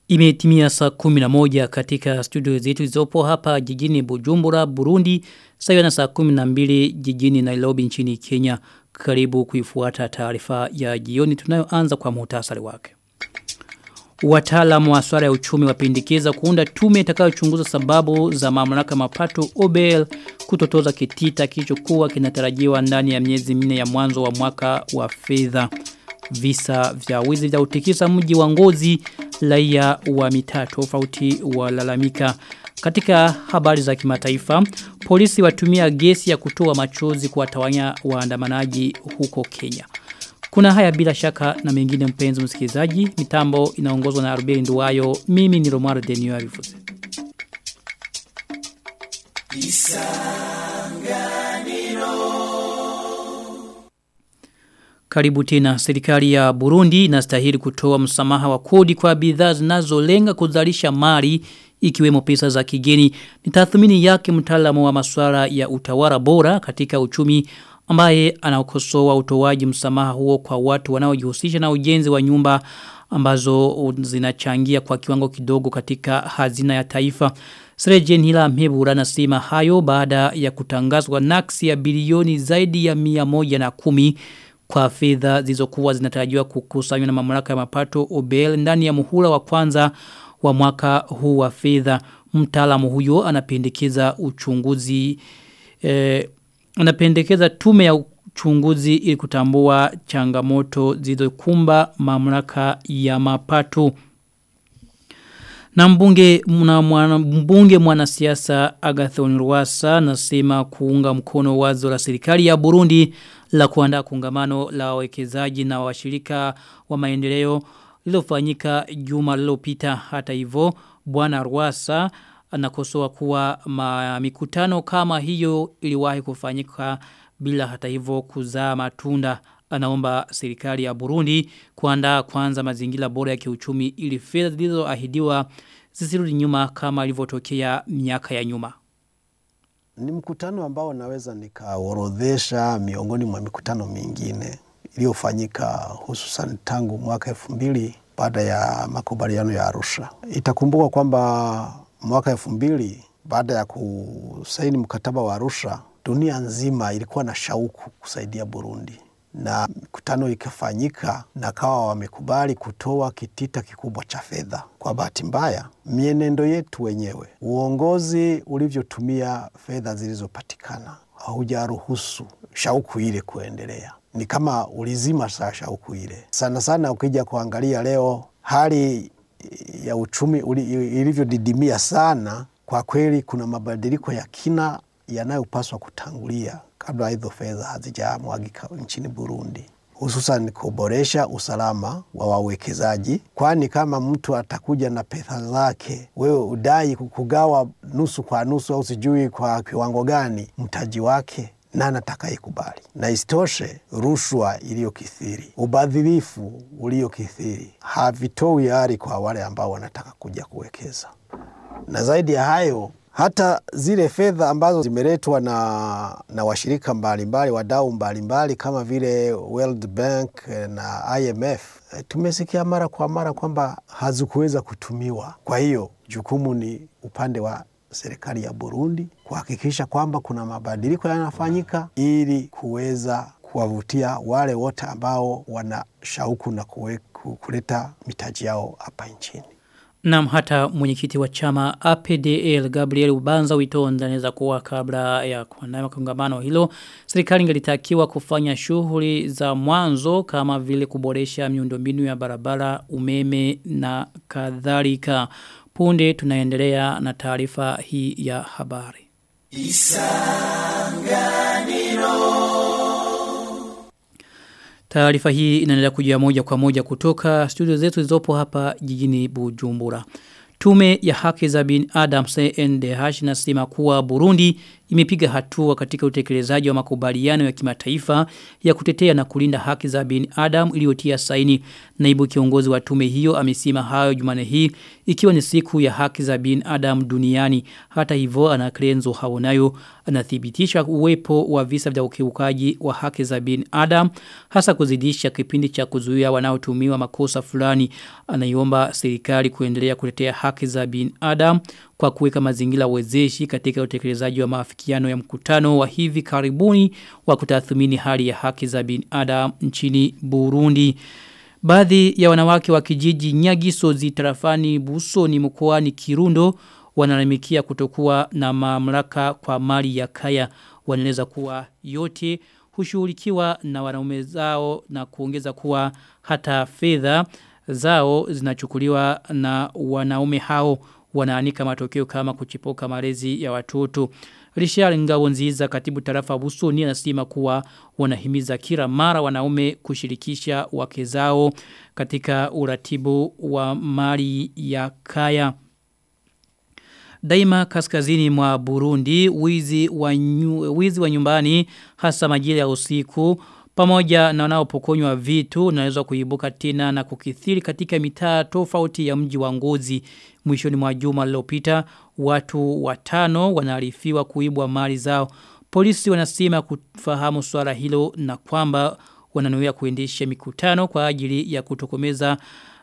Imetimia saa 11 katika studio zetu zizopo hapa jijini Bujumbura, Burundi, sawa na saa 12 jijini Nairobi nchini Kenya. Karibu kuifuata taarifa ya jioni tunayoanza kwa muhtasari wake. Wataalamu wa swala ya uchumi wapendekeza kuunda tume itakayochunguza sababu za mamlaka mapato OBL kutotoza kitita kilichokuwa kinatarajiwa ndani ya miezi minne ya mwanzo wa mwaka wa fedha. Visa vya wizi vya utikisa mji wa ngozi raia wa mitaa tofauti walalamika. Katika habari za kimataifa, polisi watumia gesi ya kutoa machozi kuwatawanya waandamanaji huko Kenya. Kuna haya bila shaka na mengine mpenzi msikilizaji, mitambo inaongozwa na Arbeli Nduwayo, mimi ni Romaro Denio Avifuze. Karibu tena serikali ya Burundi inastahili kutoa msamaha wa kodi kwa bidhaa zinazolenga kuzalisha mali ikiwemo pesa za kigeni. Ni tathmini yake mtaalamu wa masuala ya utawala bora katika uchumi ambaye anaokosoa utoaji msamaha huo kwa watu wanaojihusisha na ujenzi wa nyumba ambazo zinachangia kwa kiwango kidogo katika hazina ya taifa. Srejen hila mhebura nasema hayo baada ya kutangazwa naksi ya bilioni zaidi ya mia moja na kumi kwa fedha zilizokuwa zinatarajiwa kukusanywa na mamlaka ya mapato OBL ndani ya muhula wa kwanza wa mwaka huu wa fedha. Mtaalamu huyo anapendekeza uchunguzi eh, anapendekeza tume ya uchunguzi ili kutambua changamoto zilizokumba mamlaka ya mapato. Na mbunge mwana, mwana, mbunge mwanasiasa Agathon Rwasa nasema kuunga mkono wazo la serikali ya Burundi la kuandaa kongamano la wawekezaji na washirika wa maendeleo lilofanyika juma lililopita hata hivyo bwana Rwasa anakosoa kuwa ma, mikutano kama hiyo iliwahi kufanyika bila hata hivyo kuzaa matunda anaomba serikali ya Burundi kuandaa kwanza mazingira bora ya kiuchumi ili fedha zilizoahidiwa zisirudi nyuma kama ilivyotokea miaka ya nyuma. Ni mkutano ambao naweza nikaorodhesha miongoni mwa mikutano mingine iliyofanyika hususan tangu mwaka elfu mbili baada ya makubaliano ya Arusha. Itakumbuka kwamba mwaka elfu mbili baada ya kusaini mkataba wa Arusha, dunia nzima ilikuwa na shauku kusaidia Burundi na mikutano ikafanyika na kawa wamekubali kutoa kitita kikubwa cha fedha. Kwa bahati mbaya, mienendo yetu wenyewe, uongozi ulivyotumia fedha zilizopatikana haujaruhusu shauku ile kuendelea, ni kama ulizima saa shauku ile. Sana sana ukija kuangalia leo hali ya uchumi ilivyodidimia sana, kwa kweli kuna mabadiliko ya kina yanayopaswa kutangulia kabla hizo fedha hazijamwagika nchini Burundi, hususan kuboresha usalama wa wawekezaji, kwani kama mtu atakuja na pesa zake, wewe udai kugawa nusu kwa nusu au sijui kwa kiwango gani mtaji wake nani atakayekubali? Na isitoshe, rushwa iliyokithiri, ubadhirifu uliokithiri havitoi ari kwa wale ambao wanataka kuja kuwekeza, na zaidi ya hayo hata zile fedha ambazo zimeletwa na, na washirika mbalimbali wadau mbalimbali kama vile World Bank na IMF tumesikia mara kwa mara kwamba hazikuweza kutumiwa. Kwa hiyo jukumu ni upande wa serikali ya Burundi kuhakikisha kwamba kuna mabadiliko yanafanyika ili kuweza kuwavutia wale wote ambao wana shauku na kuleta mitaji yao hapa nchini. Naam hata mwenyekiti wa chama APDL Gabriel Ubanza witonda anaweza kuwa kabla ya kuandaa kongamano hilo serikali ingelitakiwa kufanya shughuli za mwanzo kama vile kuboresha miundombinu ya barabara, umeme na kadhalika. Punde tunaendelea na taarifa hii ya habari. Isanganiro Taarifa hii inaendelea kujia moja kwa moja kutoka studio zetu zilizopo hapa jijini Bujumbura. Tume ya haki za bin Adam CNDH inasema kuwa Burundi imepiga hatua katika utekelezaji wa makubaliano ya kimataifa ya kutetea na kulinda haki za binadamu iliyotia saini. Naibu kiongozi wa tume hiyo amesema hayo Jumane hii ikiwa ni siku ya haki za binadamu duniani. Hata hivyo ana Krenzo Haonayo anathibitisha uwepo wa visa vya ukiukaji wa haki za binadamu hasa kuzidisha kipindi cha kuzuia wanaotumiwa makosa fulani. Anaiomba serikali kuendelea kutetea haki za binadamu kwa kuweka mazingira wezeshi katika utekelezaji wa maafikiano ya mkutano wa hivi karibuni wa kutathmini hali ya haki za binadamu nchini Burundi. Baadhi ya wanawake wa kijiji Nyagiso zitarafani Busoni mkoani Kirundo wanalalamikia kutokuwa na mamlaka kwa mali ya kaya wanaeleza kuwa yote hushughulikiwa na wanaume zao na kuongeza kuwa hata fedha zao zinachukuliwa na wanaume hao wanaanika matokeo kama kuchipoka malezi ya watoto. Richard Ngawonziza katibu tarafa Busoni anasema kuwa wanahimiza kila mara wanaume kushirikisha wake zao katika uratibu wa mali ya kaya. Daima kaskazini mwa Burundi, wizi wa, nyu, wizi wa nyumbani hasa majira ya usiku, pamoja na wanaopokonywa vitu unaweza kuibuka tena na kukithiri katika mitaa tofauti ya mji wa ngozi. Mwishoni mwa juma lililopita watu watano wanaarifiwa kuibwa mali zao. Polisi wanasema kufahamu swala hilo na kwamba wananuia kuendesha mikutano kwa ajili ya kutokomeza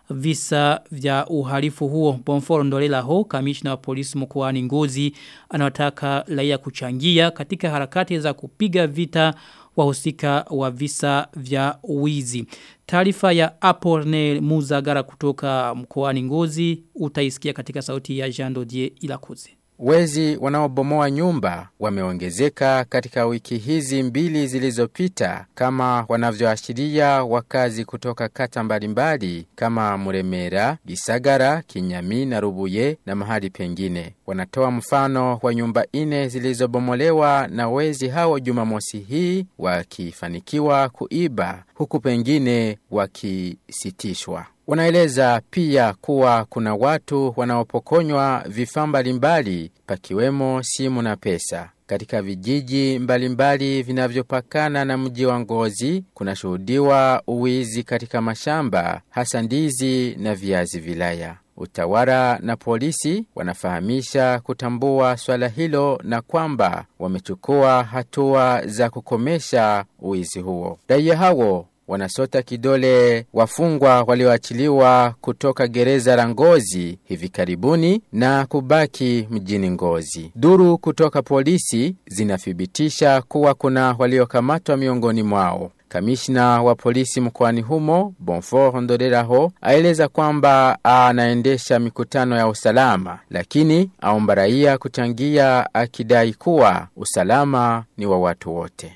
visa vya uhalifu huo. Bonforo Ndolela ho, kamishna wa polisi mkoani Ngozi, anawataka raia kuchangia katika harakati za kupiga vita wahusika wa visa vya wizi. Taarifa ya Apornel Muzagara kutoka mkoani Ngozi utaisikia katika sauti ya Jean Dodier Ilakuzi. Wezi wanaobomoa nyumba wameongezeka katika wiki hizi mbili zilizopita kama wanavyoashiria wakazi kutoka kata mbalimbali kama Muremera, Gisagara, Kinyami na Rubuye na mahali pengine. Wanatoa mfano wa nyumba ine zilizobomolewa na wezi hao Jumamosi hii wakifanikiwa kuiba huku pengine wakisitishwa. Wanaeleza pia kuwa kuna watu wanaopokonywa vifaa mbalimbali pakiwemo simu na pesa. Katika vijiji mbalimbali vinavyopakana na mji wa Ngozi kunashuhudiwa uwizi katika mashamba hasa ndizi na viazi vilaya. Utawala na polisi wanafahamisha kutambua swala hilo na kwamba wamechukua hatua za kukomesha uwizi huo. Raia hao wanasota kidole wafungwa walioachiliwa kutoka gereza la Ngozi hivi karibuni na kubaki mjini Ngozi. Duru kutoka polisi zinathibitisha kuwa kuna waliokamatwa miongoni mwao. Kamishna wa polisi mkoani humo Bonfort Ndoreraho aeleza kwamba anaendesha mikutano ya usalama, lakini aomba raia kuchangia, akidai kuwa usalama ni wa watu wote.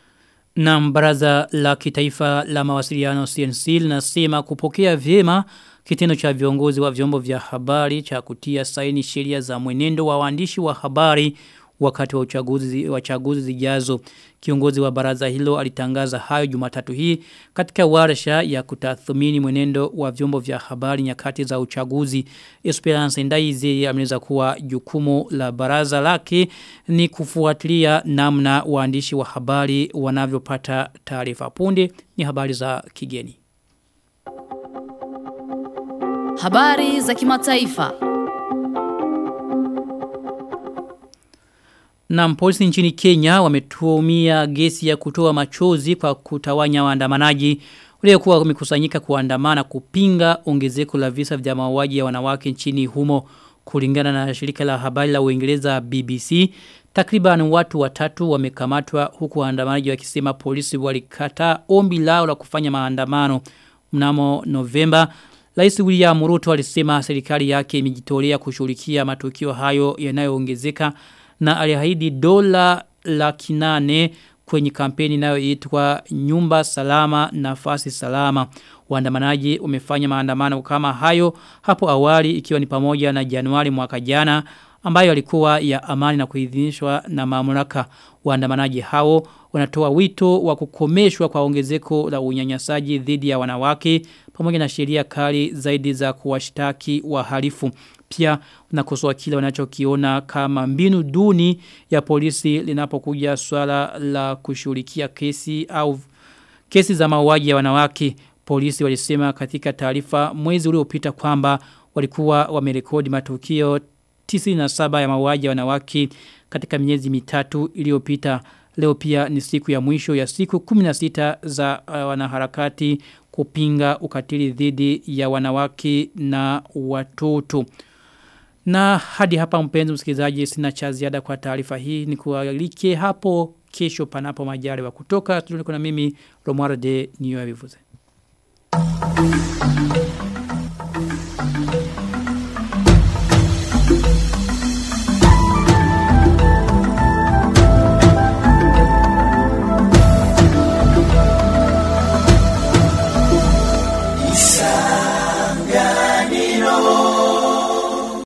Na baraza la kitaifa la mawasiliano CNC linasema kupokea vyema kitendo cha viongozi wa vyombo vya habari cha kutia saini sheria za mwenendo wa waandishi wa habari wakati wa uchaguzi wa chaguzi zijazo. Kiongozi wa baraza hilo alitangaza hayo Jumatatu hii katika warsha ya kutathmini mwenendo wa vyombo vya habari nyakati za uchaguzi. Esperance Ndaize ameleza kuwa jukumu la baraza lake ni kufuatilia namna waandishi wa habari wanavyopata taarifa punde ni habari za kigeni. Habari za kimataifa. Na polisi nchini Kenya wametumia gesi ya kutoa machozi kwa kutawanya waandamanaji waliokuwa wamekusanyika kuandamana kupinga ongezeko la visa vya mauaji ya wanawake nchini humo kulingana na shirika la habari la Uingereza BBC takriban watu watatu wamekamatwa huku waandamanaji wakisema polisi walikataa ombi lao la kufanya maandamano mnamo Novemba Rais William Ruto alisema serikali yake imejitolea kushughulikia matukio hayo yanayoongezeka na aliahidi dola laki nane kwenye kampeni inayoitwa nyumba salama nafasi salama. Waandamanaji umefanya maandamano kama hayo hapo awali ikiwa ni pamoja na Januari mwaka jana ambayo alikuwa ya amani na kuidhinishwa na mamlaka. Waandamanaji hao wanatoa wito wa kukomeshwa kwa ongezeko la unyanyasaji dhidi ya wanawake pamoja na sheria kali zaidi za kuwashtaki wahalifu. Pia unakosoa kile wanachokiona kama mbinu duni ya polisi linapokuja swala la kushughulikia kesi au kesi za mauaji ya wanawake. Polisi walisema katika taarifa mwezi uliopita kwamba walikuwa wamerekodi matukio 97 ya mauaji ya wanawake katika miezi mitatu iliyopita. Leo pia ni siku ya mwisho ya siku 16 za uh, wanaharakati kupinga ukatili dhidi ya wanawake na watoto. Na hadi hapa mpenzi msikilizaji sina cha ziada kwa taarifa hii ni kualike hapo kesho panapo majali wa kutoka. Tuliko na mimi Romualde Niyo Vivuze. Thank you.